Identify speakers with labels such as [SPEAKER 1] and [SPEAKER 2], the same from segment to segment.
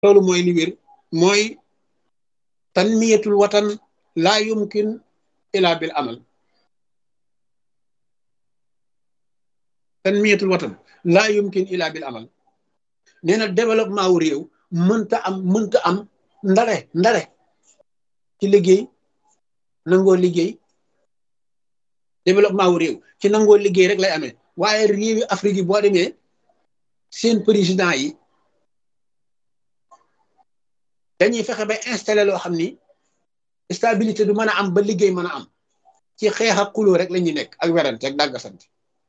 [SPEAKER 1] loolu mooy li wér mooy tanmiyatul watan laa yumkin ila bil amal tanmiyatul watan laa yumkin ila bil amal nee na développement wu réew mënta am mënta am ndare ndare ci liggéey nangoo liggéey développement wu réew ci nangoo liggéey rek lay amee waaye réewi Afrique yi boo demee seen président yi dañuy fexe ba installé loo xam ni stabilité du mën a am ba liggéey mën a am ci xeex ak xuloo rek la ñuy nekk ak werante ak dàggasante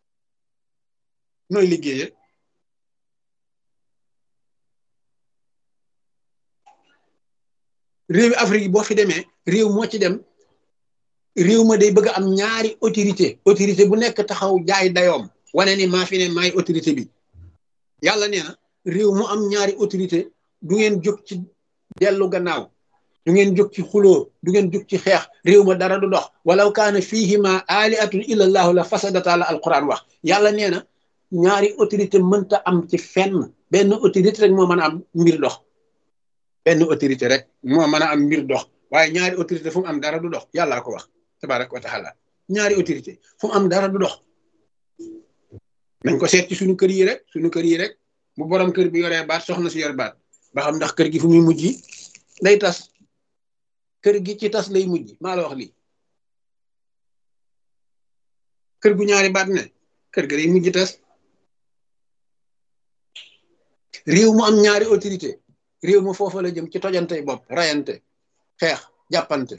[SPEAKER 1] nooy liggéeyee réewi Afrique yi boo fi demee réew moo ci dem réew ma day bëgg am ñaari autorité autorité bu nekk taxaw jaay dayoom wane ni maa fi ne maay autorité bi yàlla nee na réew mu am ñaari autorité du ngeen jóg ci dellu gannaaw du ngeen jóg ci xuloo du ngeen jóg ci xeex réew ma dara du dox walaw kaana fihima aliatun illa allahu la fasadata la alquran wax yàlla nee na ñaari autorité mënta am ci fenn benn autorité rek moo mën a am mbir dox benn autorité rek moo mën a am mbir dox waaye ñaari autorité fu mu am dara du dox yàllaa ko wax tabaraka wa taala ñaari autorité fu mu am dara du dox nañ ko seet ci suñu kër yi rek suñu kër yi rek bu borom kër bi yoree baat soxna si yor baat ba xam ndax kër gi fu muy mujj day tas kër gi ci tas lay mujj maa la wax lii kër gu ñaari baat ne kër ga day mujj tas réew mu am ñaari autorité réew mu foofa la jëm ci tojante bopp rayante xeex jàppante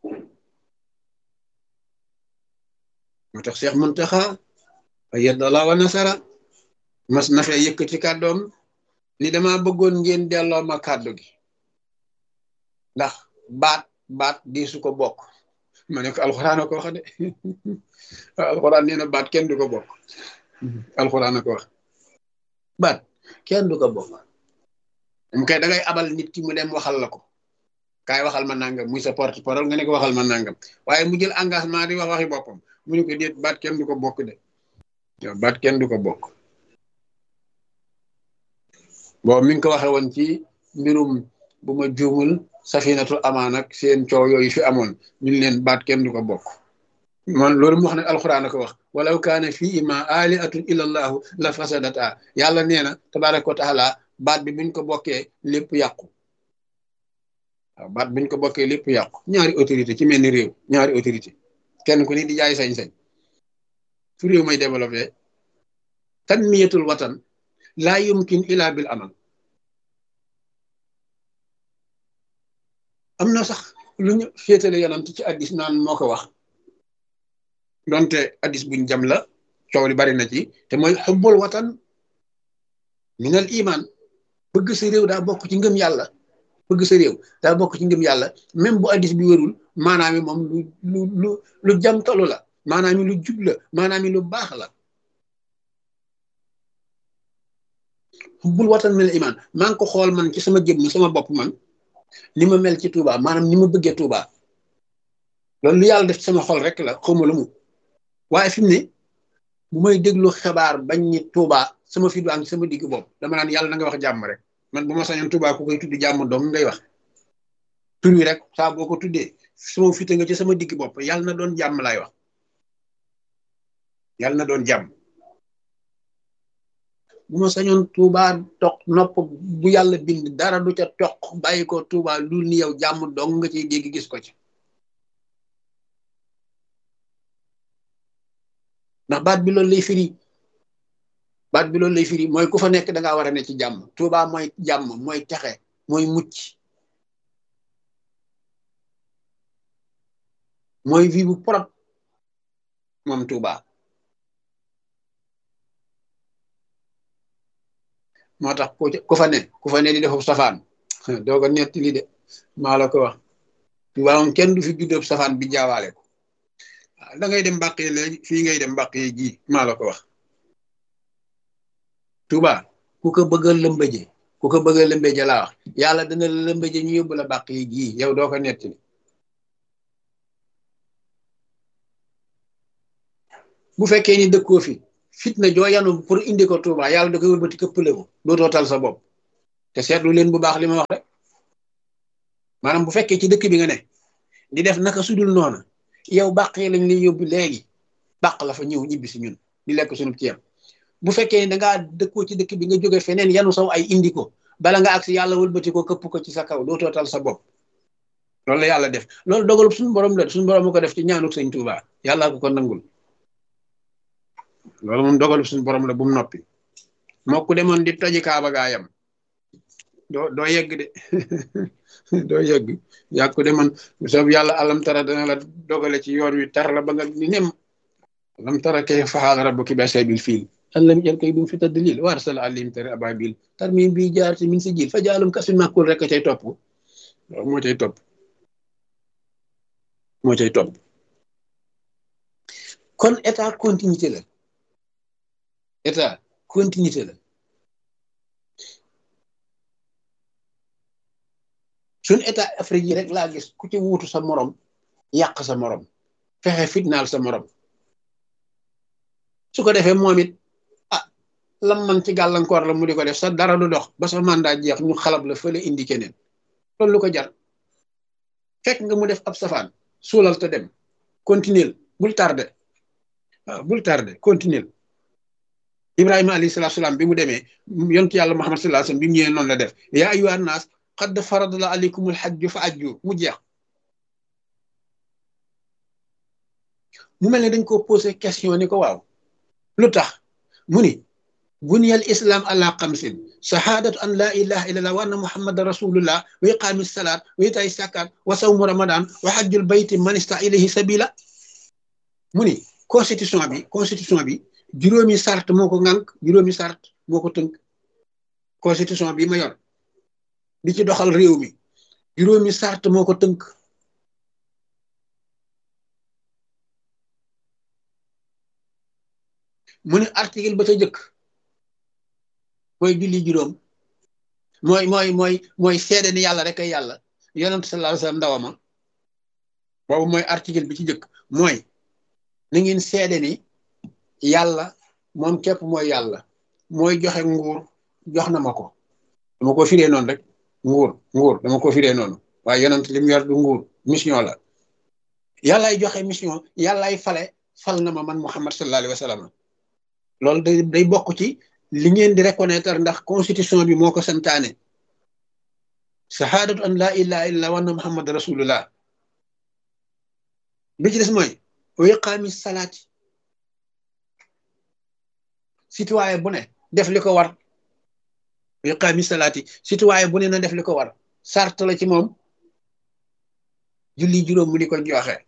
[SPEAKER 1] moo tax Cheikh Muntaxa ayyadallah wa nasara mas na fee yëkkati kàddoom ni dama bëggoon ngeen delloo ma kàddu gi ndax baat baat di su ko bokk ma ne ko alxuraan a ko wax de alxuraan nee na baat kenn du ko bokk alxuraan a ko wax baat kenn du ko bokk mu kay da ngay abal nit ki mu dem waxal la ko kaay waxal ma nangam muy sa porte parole nga ne ko waxal ma nangam waaye mu jël engagement di wax waxi boppam mu ne ko déet baat kenn du ko bokk de yow baat kenn du ko bokk boobu mi ngi ko waxe woon ci mbirum bu ma juumul safinatul amaan ak seen coow yooyu fi amoon ñu leen baat kenn du ko bokk man loolu mu wax nag alxuraan a ko wax walaw kaana fii ma aliatun illa allahu la fasadata yàlla nee na tabaraka wa taala baat bi buñ ko bokkee lépp yàqu waaw baat buñ ko bokkee lépp yàqu ñaari autorité ci mel ni réew ñaari autorité kenn ku ni di jaay sañ-sañ fu réew may développé tanmiyatul watan laa yumkin ila bil amal am na sax lu ñu féetale yonant ci addis naan moo ko wax donte addis buñ jam la coow li bari na ci te mooy xubbul watan minal iman bëgg sa réew daa bokk ci ngëm yàlla bëgg sa réew daa bokk ci ngëm yàlla même bu addis bi wérul maanaam mi moom lu lu lu lu jamtalu la maanaam mi lu jub la maanaam mi lu baax la xubbul watan minal iman maa ngi ko xool man ci sama jëmm sama bopp man ni ma mel ci Touba maanaam ni ma bëggee Touba loolu lu yàlla def ci sama xol rek la xawma lu mu waaye fi mu ne bu may déglu xibaar bañ ni Touba sama fi du am sama digg bopp dama naan yàlla na nga wax jàmm rek man bu ma sañoon Touba ku koy tudd jàmm dong ngay wax tur wi rek saa boo ko tuddee sama fite nga ci sama digg bopp yàlla na doon jàmm laay wax yàlla na doon jàmm bu ma sañoon Touba toq nopp bu yàlla bind dara du ca toq bàyyi ko Touba lu ni yow jàmm dong nga ciy dégg gis ko ci ndax baat bi loolu lay firi baat bi loolu lay firi mooy ku fa nekk da ngaa war a ne ci jàmm Touba mooy jàmm mooy texe mooy mucc mooy vie bu propre moom Touba moo tax ku fa ne ku fa ne di defu safaan doo ko netti li de maa la ko wax Touba moom kenn du fi juddoo safaan bi jaawaale ko da ngay dem mbàq yi léegi fii ngay dem mbàq yi ji maa la ko wax Touba ku ko bëgg a lëmbëje ku ko bëgg a lëmbëje laa wax yàlla dana la lëmbëje ñu yóbbu la mbàq yi ji yow doo ko netti bu fekkee ni dëkkoo fi fitna joo yanu pour indi ko Touba yàlla da koy wëlbati këppale ko dootoo tal sa bopp te seetlu leen bu baax li ma wax rek maanaam bu fekkee ci dëkk bi nga ne di def naka sudul noonu yow bàq yi lañ lay yóbbu léegi bàq la fa ñëw ñibbi si ñun di lekk sunu ceeb bu fekkee ne dangaa dëkkoo ci dëkk bi nga jóge feneen yanu saw ay indi ko bala nga agsi yàlla wëlbati ko këpp ko ci sa kaw doo tootal sa bopp loolu la yàlla def loolu dogalub suñu borom la suñu borom mu ko def ci ñaanuk sëñ Tuuba yàlla ko ko nangul loolu moom dogalub suñu borom la bu mu noppi moo ku demoon di toji kaaba gaayam doo doo yegg de doo yegg yaa ko demoon soob yàlla alam tara dana la dogale ci yoon wi tar la ba nga ni nem alam tara kay faxaala rabbuki bi ashabil fiil allam jël koy dum fi tadlil wa arsala alayhim tari ababil tarmim bi jaar ci min si jil fa jaalum kasin màkkul rek cay topp moo cay topp moo cay topp kon état continuité la état continuité la suñ état Afrique yi rek laa gis ku ci wuutu sa morom yàq sa morom fexe fitnaal sa morom su ko defee moom it ah lam man ci gàllankoor la mu di ko def sa dara du dox ba sa mandat jeex ñu xalab la fële indi keneen loolu lu ko jar fekk nga mu def ab safaan suulal te dem continuer bul tardé waaw bul tardé continuer Ibrahima alayhi salaatu salaam bi mu demee yontu yàlla Muhammad sallallahu alayhi wasallam bi mu ñëwee noonu la def yaa ayyuhan naas qad faradallahu alaykumul hajju fa ajju mu jeex mu mel ne dañ ko posé question ni ko waaw lu tax mu ni buniyal islam ala xamsin shahadatu an la ilaha illallah wa anna muhammadan rasulullah wa iqaami salaat wa itaay sakat wa sawmu ramadan wa hajjul bayti man ista ilayhi sabila mu ni constitution bi constitution bi juróomi sart moo ko ŋànk juróomi sart moo ko tënk constitution bi ma yor di ci doxal réew mi juróomi sart moo ko tënk mu ne article ba ca jëkk mooy julli juróom mooy mooy mooy mooy seede ni yàlla rek ay yàlla yonent sallallahu alayhi wasallam ndawama boobu mooy article bi ci jëkk mooy na ngeen seede ni yàlla moom képp mooy yàlla mooy joxe nguur jox na ma ko dama ko firee noonu rek nguur nguur dama ko firee noonu waaye yonent li mu yor du nguur mission la yàllaay joxe mission yàllaay fale fal na ma man Muhammad sallallahu alayhi wasallam loolu day day bokk ci li ngeen di reconnaître ndax constitution bi moo ko santaane shahadatu an la ilaha illa wa anna muhammad rasulullah bi ci des mooy wa iqaami salaati citoyen bu ne def li ko war wa iqaami salaati citoyen bu ne na def li ko war sart la ci moom julli juróom mu di ko joxe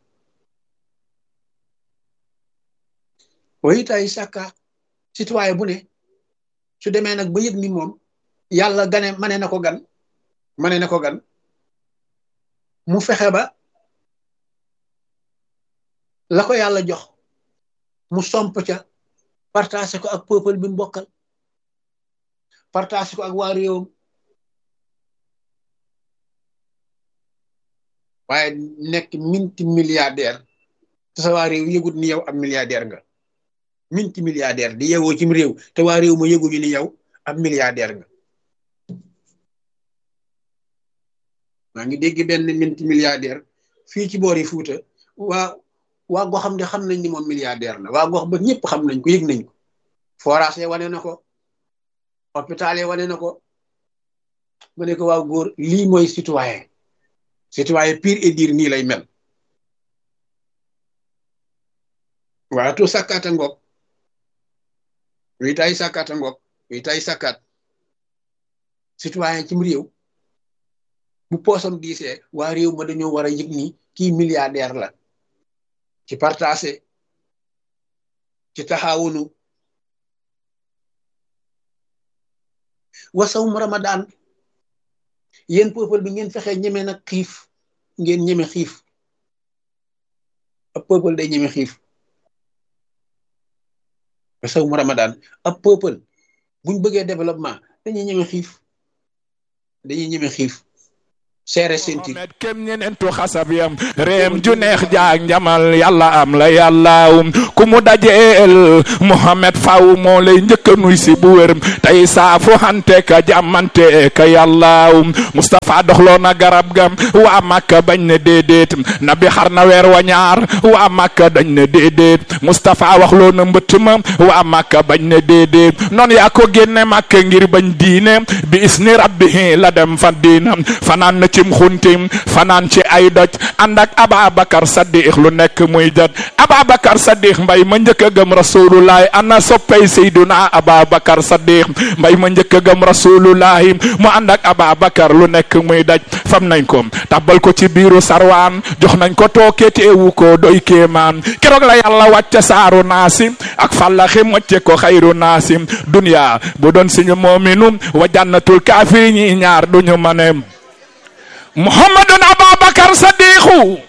[SPEAKER 1] wa itaay sàkka citoyen bu ne su demee nag ba yëg ni moom yàlla gane mane na ko gan mane na ko gan mu fexe ba la ko yàlla jox mu somp ca partagé ko ak peuple bi mu bokkal partagé ko ak waa réewam waaye nekk minti milliardaire te sa waa réew yëgut ni yow am milliardaire nga minti milliardaire di yeewoo cim réew te waa réew ma yëguñu ni yow ab milliardaire nga maa ngi dégg benn minti milliardaire fii ci boori Fuuta waa waa gox xam ne xam nañ ni moom milliardaire la waa gox ba ñëpp xam nañ ko yëg nañ ko forage wane na ko hôpital yi wane na ko ma ne ko waaw góor lii mooy citoyen citoyen pur et dur nii lay mel waa to sàkkaata ngoog wi tay sàkkaata ngoog wi tay sàkkaat citoyen cim réew bu poosam diisee waa réew ma dañoo war a yëg ni kii milliardaire la ci partagé ci taxawunu wasawum ramadan yéen peuple bi ngeen fexe ñeme nag xiif ngeen ñeme xiif ab peuple day ñeme xiif wasawum ramadan ab peuple buñ bëggee développement dañuy ñeme xiif dañuy ñeme xiif seere seen tiit
[SPEAKER 2] Mohamed kem ñeneentu xasab yam réem ju neex jaag njamal yàlla am la yàllaawum ku mu dajeel Mohamed faw moo lay njëkka nuy si bu wér tey saafu hante ka jàmmante ka yàllaawum Moustapha doxloo na garab gam waa Makka bañ ne déedéet nabi xar na weer wa ñaar waa Makka dañ ne déedéet Moustapha waxloo na mbëtt ma waa Makka bañ ne déedéet noonu yaa ko génne Makka ngir bañ diine bi isni rabbihi la dem fan diinam fanaan na cim xuntim fanaan ci ay doj ànd ak Ababakar Saddiq lu nekk muy jot Ababakar Saddiq mbay ma njëkk a gëm rasulullahi ana soppay Seyduna Ababakar Saddiq mbay ma njëkk a gëm rasulullahi mu ànd ak Ababakar lu nekk muy daj fam nañ ko tabbal ko ci biiru sarwaan jox nañ ko tooke teewu ko doy kéemaan keroog la yàlla wàcce saaru naasi ak fàllaxi mocce ko xayru naasi dunya bu doon suñu moominu wa jannatul kaafiri ñi ñaar duñu mane muhammadun ababakar sadiqu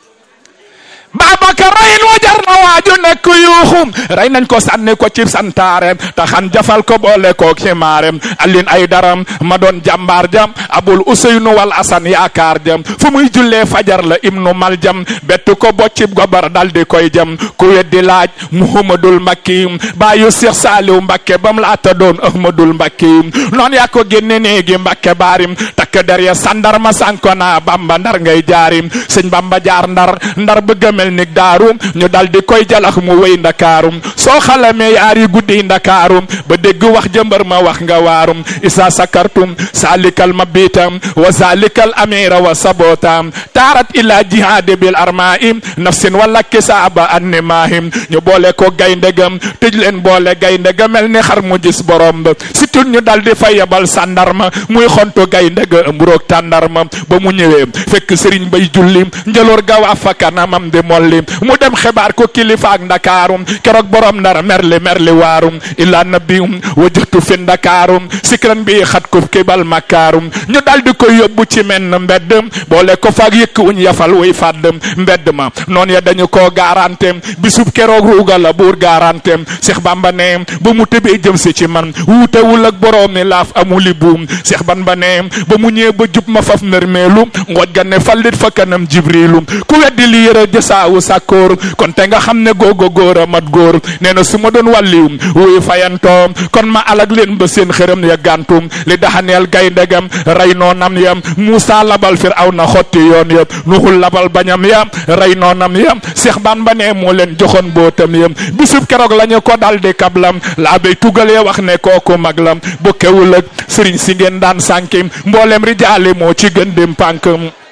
[SPEAKER 2] Babacar rey wa jar na waaju nekk yuuxum rey nañ ko sànni ko ci santaare taxan jafal ko boole ko ximaarem alin ay daram ma doon jàmbaar jam abul useynu wal asan yaakaar jam fu muy jullee fajar la ibnu mal jam bett ko boccib gobar dal di koy jam ku weddi laaj muhammadul mbakki baayu seex saaliw mbakke bam laata doon ahmadul mbakki noon yaa ko génne néegi mbakke baarim takk der ya sandarma sanko na bamba ndar ngay jaarim sëñ bamba jaar ndar ndar bëgg mel ni daaru ñu dal di koy jalax mu wéy ndakaarum soo xalamee yaari guddi ndakaarum ba dégg wax jëmbar ma wax nga waarum isa sakartum salikal mabitam wa zalikal amira wa sabotam taarat ila jihadi bil armaim nafsin wala kisaaba annimahim ñu boole ko gayndegam tëj leen boole gayndega mel ni xar mu gis borom ba surtout ñu dal di fay yabal sàndarma muy xontu gayndega mburoog tàndarma ba mu ñëwee fekk sëriñ bay julli njëloor ga waa fa kanamam di molli mu dem xibaar ko kilifa ak ndakaarum keroog borom ndar merli merli waarum illa nabiyum wajjatu fi ndakaarum sikran bi xat ko kibal makaarum ñu dal di koy yóbbu ci menn mbedd boole ko faak yëkk uñ yafal wuy fàdd mbedd ma noon ya dañu koo garanté bisub keroog ruuga la buur garanté Cheikh Bamba ne ba mu tëbee jëm si ci man wuutewul ak borom mi laaf amuli buum Cheikh Bamba ne ba mu ñëwee ba jub ma faf nërmeelu ngooj ga ne fallit fa kanam jibrilu ku weddi li yëre jësaawu sàkkoor kon te nga xam ne googo góor a mat góor nee na su ma doon wàlliw wuy fayantoo kon ma alag leen ba seen xërëm ya gàntum li daxaneel gayndegam rey noonam ya Muusa labal fir aw na xotti yoon ya nuxul labal bañam ya rey noonam ya Seex Bamba ne moo leen joxoon bootam ya bisub keroog lañu ko dal di kablam laa bay tugalee wax ne kooku mag lam bokkewul ak sëriñ si ngeen daan sànki mboolem rijaali moo ci gën dim pànk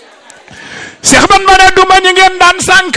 [SPEAKER 2] Seex Bamba ne duma ñi ngeen daan sànk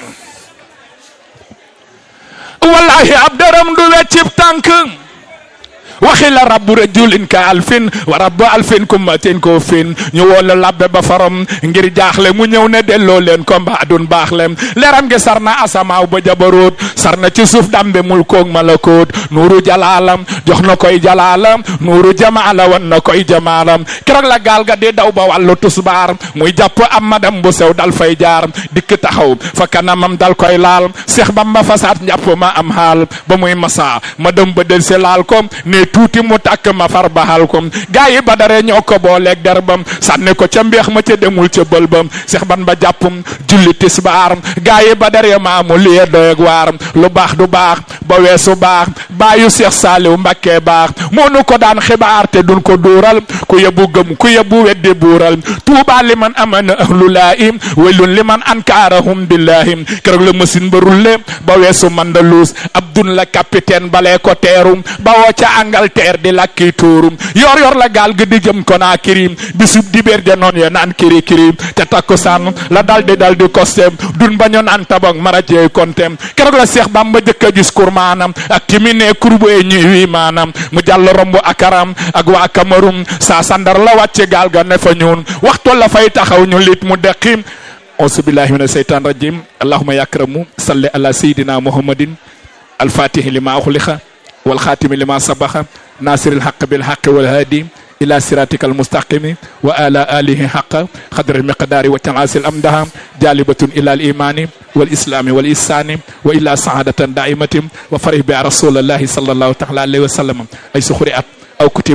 [SPEAKER 2] wallahi ab dërëm du weccib tànk waxi la rabbu rajulin ka alfin wa rabbu alfin kummatin ko fin ñu woo la labbe ba farom ngir jaaxle mu ñëw ne delloo leen ko mbaa dun baax lem leeram gi sar na asamaaw ba jabaroot sar na ci suuf dambe mul koog malakoot nuuru jalaalam jox na koy jalaalam nuuru jamaala wan na koy jamaalam keroog la gaal ga di daw ba wàllu tusbaar muy jàpp am madam bu sew dal fay jaar dikk taxaw fa kanamam dal koy laal seex bamba fasaat njàpp ma am xaal ba muy masa madam ba del si laal ko ne tuuti mu tàkk ma far baxal ko gaa yi ba dare ñoo ko booleeg derbam sànni ko ca mbeex ma ca demul ca bëlbam seex ban ba jàppum julli tisbaar gaa yi ba dare maamu liye doyeg waar lu baax du baax ba weesu baax baayu seex saaliw mbakkee baax moo nu ko daan xibaar te duñ ko duural ku yebbu gëm ku yebbu weddi buural tuubaa li man amana ahlulaahi waylun li man ankaarahum billaahi keroog la machine ba rulle ba weesu mandaluus abdun la capitaine balee ko teerum ba woo ca Angleterre di lakki tuurum yor yor la gaal gi di jëm Conakry bisub dibéer ja noon ya naan kiri kiri te takkusaan la dal di dal di kostem dun baño naan tabak marajey kontem keroog la Seex Bamba jëkk a gis kur maanam ak ki mi ne kurbu e ñi wi maanam mu jàll romb akaram ak waa Cameroun saa sandar la wàcce gaal ga ne fa ñuun waxtu la fay taxaw ñu lit mu deqim auzu billahi mina seytaan rajim allahumma yakramu salli ala sayidina muhammadin alfatihi lima uxliqa والخاتم لما سبق ناصر الحق بالحق والهادي إلى صراطك المستقيم وآل آله حق قدر المقدار وتنعاس الأمدها جالبة إلى الإيمان والإسلام والإحسان وإلى سعادة دائمة وفرح بها رسول الله صلى الله تعالى عليه وسلم أي سخرئت أو كتبت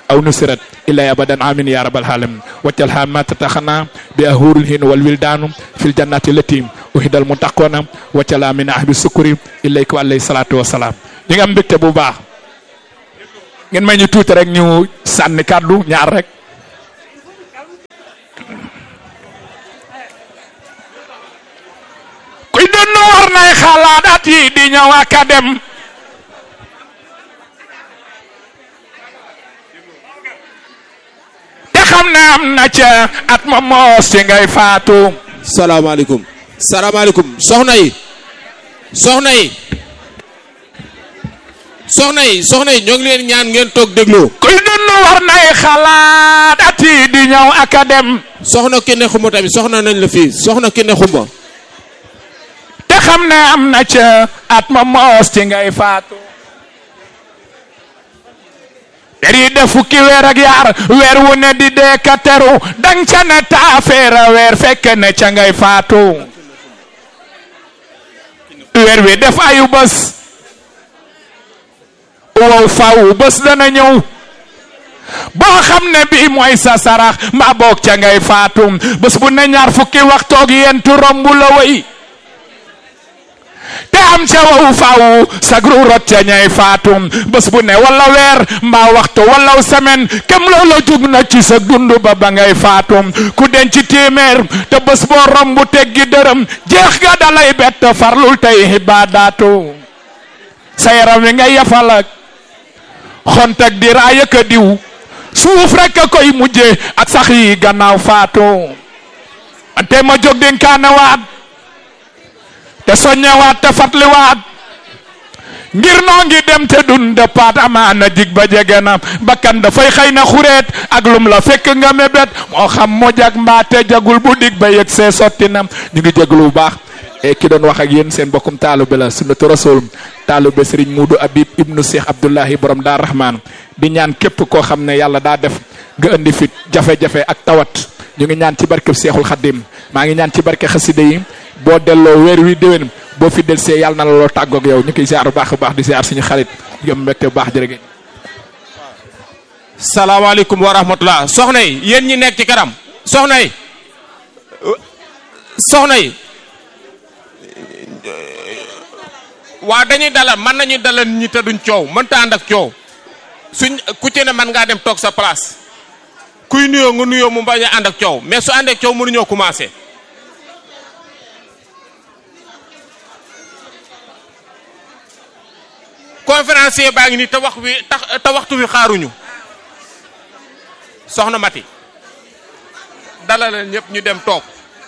[SPEAKER 2] أو نصرت إلا أبدا آمين يا رب العالمين وجعلها ما تتخنى بأهور الهين والولدان في الجنات التي أهد المتقون وجعلها من أهل السكر إليك عليه الصلاة والسلام ñi nga am mbégte bu baax ngeen may ñu tuuti rek ñu sànni kàddu ñaar rek kuy dund war nay xalaat at yi di ñëw ak a dem te xam ne am na ca at ma moos ci ngay faatu
[SPEAKER 3] salaamaaleykum salaamaaleykum soxna yi soxna yi soxna yi soxna yi ñoo ngi leen ñaan ngeen toog déglu
[SPEAKER 2] kuy dund war nay xalaat at yi di ñëw ak a dem
[SPEAKER 3] soxna Kine Xumba tamit soxna nañ la fii soxna Kine Xumba
[SPEAKER 2] te xam ne am na ca at ma moos ci ngay faatu der yi def fukki weer ak yaar weer wu ne di dee ka teru dang ca ne taafeera weer fekk ne ca ngay faatu weer wi def ayu bés wow faw bés dana ñëw boo xam ne bii mooy sa sarax mbaa boog ca ngay faatu bés bu ne ñaar fukki waxtoog yentu romb la way te am ca wow faw sagru rot ca ñay faatu bés bu ne wala weer mbaa waxtu wala semaine kem loola jug na ci sa dund ba ba ngay faatu ku denc téeméer te bés boo romb teggi dërëm jeex ga dalay bett farlul tey xibaadaatu sa yaram wi ngay yafal ak xont ak di raay ak a diw suuf rek a koy mujje ak sax yi gannaaw faatu ante ma jóg dénkaane waat te soññewaat te fatliwaat ngir noo ngi dem te dun de paat amaana dig ba jege na bakkan dafay xëy na xureet ak lum la fekk nga mébét moo xam mu jag mbaate jagul bu dig ba yëg see sotti na ñu ngi jéglu bu baax e ki doon wax ak yéen seen bokkum taalube la sunnatu rasul taalube sëriñ Muudu Abib ibnu Cheikh Abdullahi borom daa rahmaan di ñaan képp koo xam ne yàlla daa def nga indi fit jafe-jafe ak tawat ñu ngi ñaan ci barkeb Seexul Xaddim maa ngi ñaan ci barke xasida yi boo delloo weer wi déwén boo fi del see yàlla na la loo tàggoog yow ñu koy ziar bu baax a baax di ziar suñu xarit yom mbégte bu baax jërëgéen
[SPEAKER 3] salaamaaleykum wa rahmatullah soxna yi yéen ñi nekk ci kanam soxna yi soxna yi waa dañuy dalal mën nañuy dalal ñi te duñ coow mënta ànd ak coow suñ ku ci ne mën ngaa dem toog sa place kuy nuyoo nga nuyoo mu bañ a ànd ak coow mais su ànd ak coow mënuñoo commencé conférencier baa ngi nii te wax wi tax te waxtu wi xaaruñu soxna Mati dalal ñëpp ñu dem toog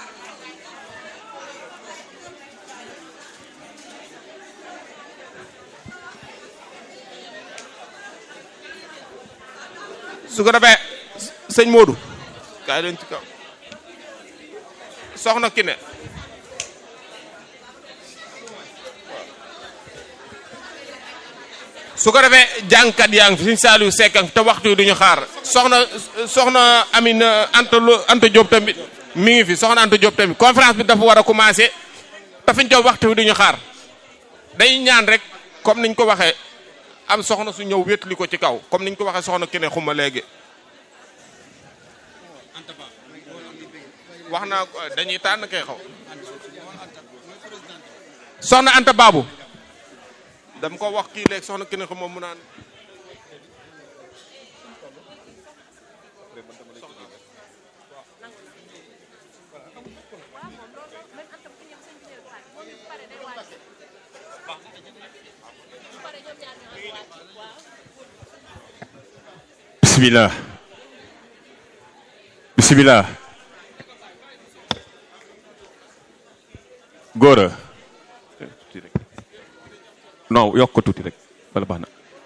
[SPEAKER 3] su ko defee sëñ Modou kaay leen ci kaw soxna Kine su ko defee jàngkat yaa ngi fi suñ Saliou Seck te waxtu yi duñu xaar soxna soxna Amine Anta Lo Anta Diop tamit mi ngi fi soxna Anta Diop tamit conférence bi dafa war a commencé te fiñ toog waxtu wi duñu xaar day ñaan rek comme niñ ko waxee am soxna su ñëw wétli ko ci kaw comme niñ ko waxee soxna Kine xuma léegi wax naa ko dañuy tànn kay xaw soxna Anta Babu dam ko wax kii léegi soxna Kine xuma mu naan
[SPEAKER 4] bismillah bismillah góora non yokk ko tuuti rek wala baax na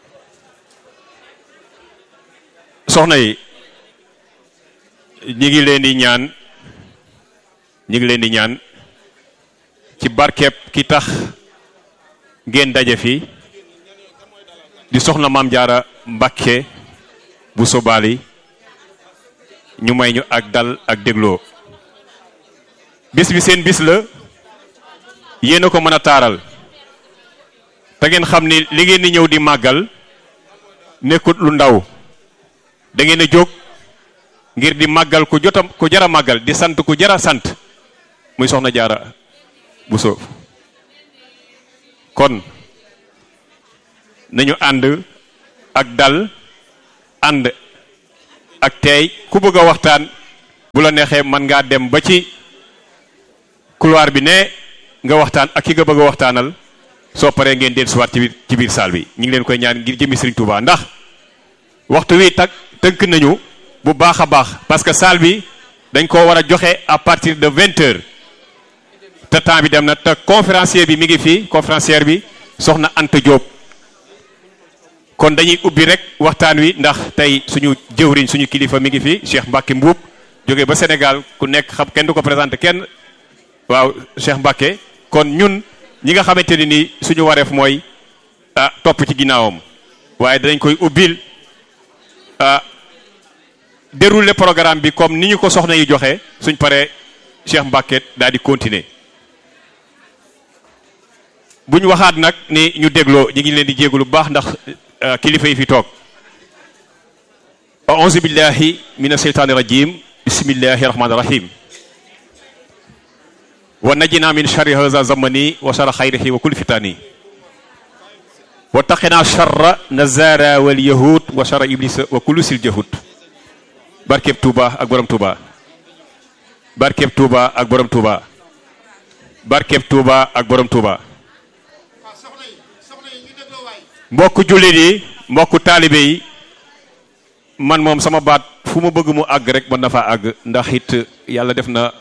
[SPEAKER 4] soxna yi ñi ngi leen di ñaan ñi ngi leen di ñaan ci barkeeb ki tax ngeen daje fi di soxna maam jaara Mbàkke bu sobaali ñu may ñu ak dal ak dégloo bis bi seen bis la yéen a ko mën a taaral te ngeen xam ni li ngeen di ñëw di màggal nekkut lu ndaw da ngeen a jóg ngir di màggal ku jotam ku jara màggal di sant ku jara sant muy soxna jaara Buso kon nañu ànd ak dal ànd ak teey ku bëgg a waxtaan bu la neexee mën ngaa dem ba ci couloir bi ne nga waxtaan ak ki nga bëgg a waxtaanal soo paree ngeen deen suwaat ci biir ci biir salle bi ñu ngi leen koy ñaan ngir jëmi Serigne Touba ndax waxtu wi tak tënk nañu bu baax a baax parce que salle bi dañ ko war a joxe à partir de vingt heures te temps bi dem na te conférencier bi mi ngi fii conférencière bi soxna Anta Diop kon dañuy ubbi rek waxtaan wi ndax tey suñu jëwriñ suñu kilifa mi ngi fi Cheikh Mbacke Mbuub jóge ba Sénégal ku nekk xam kenn du ko présenté kenn waaw Cheikh Mbacke kon ñun ñi nga xamante ne ni suñu wareef mooy ah topp ci ginnaawam waaye danañ koy ubbil ah dérouler programme bi comme ni ñu ko soxna yi joxe suñ paree Cheikh Mbacke daal di continuer bu ñu waxaat nag ni ñu dégloo ñu ngi leen di jégalu bu baax ndax kilifa yi fi toog auzu billahi min asheytaani rajim bismillahi rahmaani rahim wa najina min charri haza zamani wa charra xayrihi wa kulli fitani wa taqina charra nazara wal yahud wa charra iblis wa kullu sil jahud barkeb Touba ak borom Touba barkeb Touba ak borom Touba barkeb Touba ak borom Touba mbokk jullit yi mbokk taalibe yi man moom sama baat fu ma bëgg mu àgg rek mën na faa àgg ndax it yàlla def na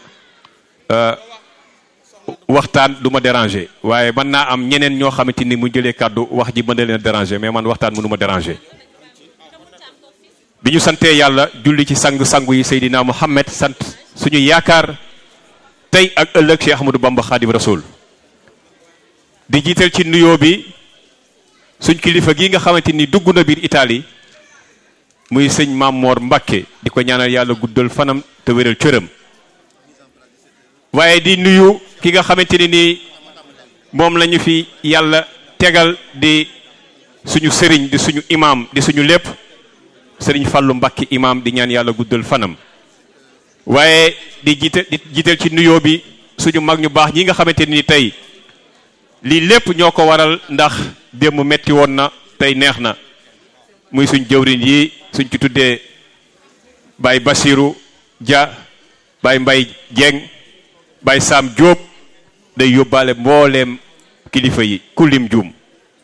[SPEAKER 4] waxtaan du ma déranger waaye mën naa am ñeneen ñoo xamante ni mu jëlee kàddu wax ji mën na leen a déranger mais man waxtaan mënu ma déranger bi ñu santee yàlla julli ci sang-sangu yi Seydina Muhammad sant suñu yaakaar tey ak ëllëg Cheikh Ahmadou Bamba Khadim Rasoul di jiital ci nuyoo bi suñ kilifa gi nga xamante ni dugg na biir Italie muy sëñ Mamor Mbakke di ko ñaanal yàlla guddal fanam te wéral cëram waaye di nuyu ki nga xamante ni nii moom la ñu fi yàlla tegal di suñu sëriñ di suñu imam di suñu lépp sëriñ Fàllu Mbàkke imam di ñaan yàlla guddal fanam waaye di jiital di jiital ci nuyoo bi suñu mag ñu baax ñi nga xamante ni tey lii lépp ñoo ko waral ndax démb metti woon na tey neex na muy suñ jëwriñ yi suñ ci tuddee Baye Basiru Dia Baye Mbay Jeng Baye Sam Diop day yóbbaale mbooleem kilifa yi kulim juum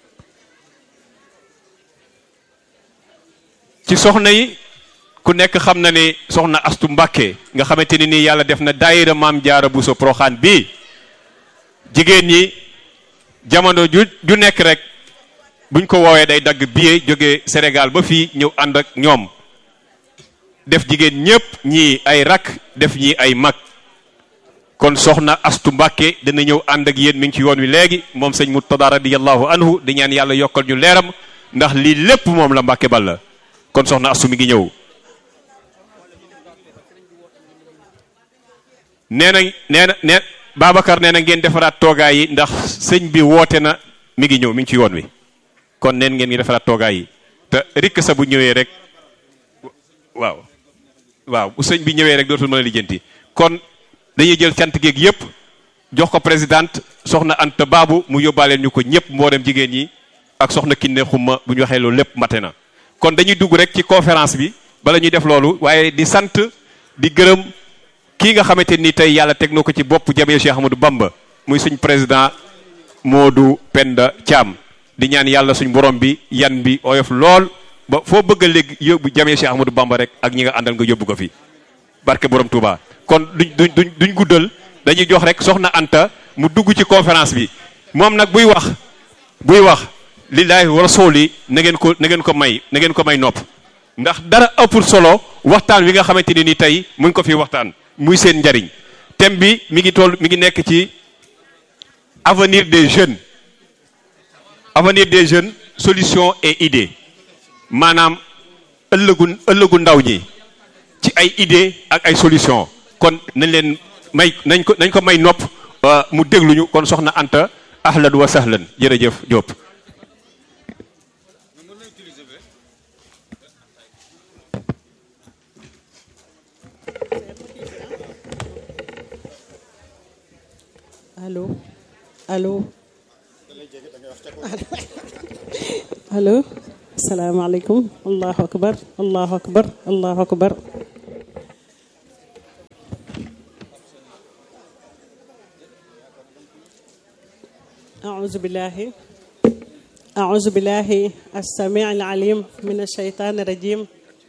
[SPEAKER 4] ci soxna yi ku nekk xam na ni soxna Astu Mbàkke nga xamante ni nii yàlla def na daayira maam jaara Buso Poroxaan bii jigéen ñi jamono ju ju nekk rek buñ ko woowee day dagg billet jóge Sénégal ba fii ñëw ànd ak ñoom def jigéen ñépp ñii ay rak def ñii ay mag kon soxna astu mbàkke dina ñëw ànd ak yéen mi ngi ci yoon wi léegi moom sëñ Murtada radiyallahu anhu di ñaan yàlla yokkal ñu leeram ndax lii lépp moom la mbàkke bal la kon soxna astu mi ngi ñëw nee na nee na nee Babacar nee na ngeen defaraat toogaay yi ndax sëñ bi woote na mi ngi ñëw mi ngi ci yoon wi kon neen ngeen ngi defaraat toogaay yi te rikk sa bu ñëwee rek waaw waaw bu sëñ bi ñëwee rek dootul mën a lijjanti kon dañuy jël cant géeg yépp jox ko présidente soxna Anta Baabu mu yóbbaaleel ñu ko ñëpp mboolem jigéen ñi ak soxna Kiné Xuma bu ñu waxee loolu lépp mate na kon dañuy dugg rek ci conférence bi bala ñuy def loolu waaye di sant di gërëm kii nga xamante ni tey yàlla teg na ko ci bopp jamee Cheikh Ahmadou Bamba muy suñ président Modou Penda Thiam di ñaan yàlla suñ borom bi yan bi oyof lool ba foo bëgg a léegi yóbbu jamee Cheikh Ahmadou Bamba rek ak ñi nga àndal nga yóbbu ko fi barke borom Touba kon duñ duñ duñ duñ guddal dañuy jox rek soxna Anta mu dugg ci conférence bi moom nag buy wax buy wax lillaahi wa rasuuli na ngeen ko na ngeen ko may na ngeen ko may nopp ndax dara ëppul solo waxtaan wi nga xamante ni ni tey mu ngi ko fi waxtaan muy seen njariñ thème bi mi ngi toll mi ngi nekk ci avenir des jeunes avenir des jeunes solution et idée maanaam ëllëgu ëllëgu ndaw ñi ci ay idée ak ay solution kon nañ leen may nañ ko nañ ko may nopp mu dégluñu kon soxna Anta ahlan wa sahlan jërëjëf Diop
[SPEAKER 5] allo allo allo asalaamaaleykum allahu akbar allahu akbar allahu akbar أعوذ بالله أعوذ بالله السميع العليم من الشيطان الرجيم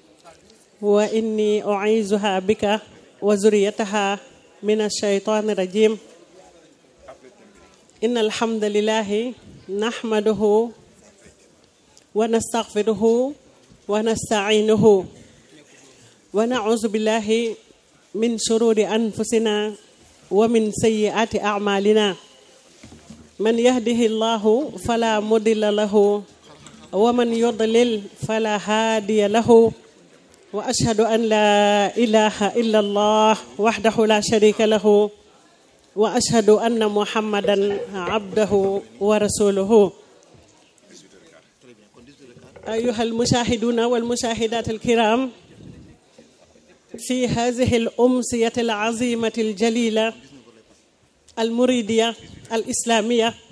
[SPEAKER 5] وإني أعيذها بك وذريتها من الشيطان الرجيم إن الحمد لله نحمده ونستغفره ونستعينه ونعوذ بالله من شرور أنفسنا ومن سيئات أعمالنا من يهده الله فلا مضل له ومن يضلل فلا هادي له واشهد ان لا اله الا الله وحده لا شريك له واشهد ان محمدا عبده ورسوله ايها المشاهدون والمشاهدات الكرام في هذه الامسيه العظيمه الجليله المريديه الإسلامية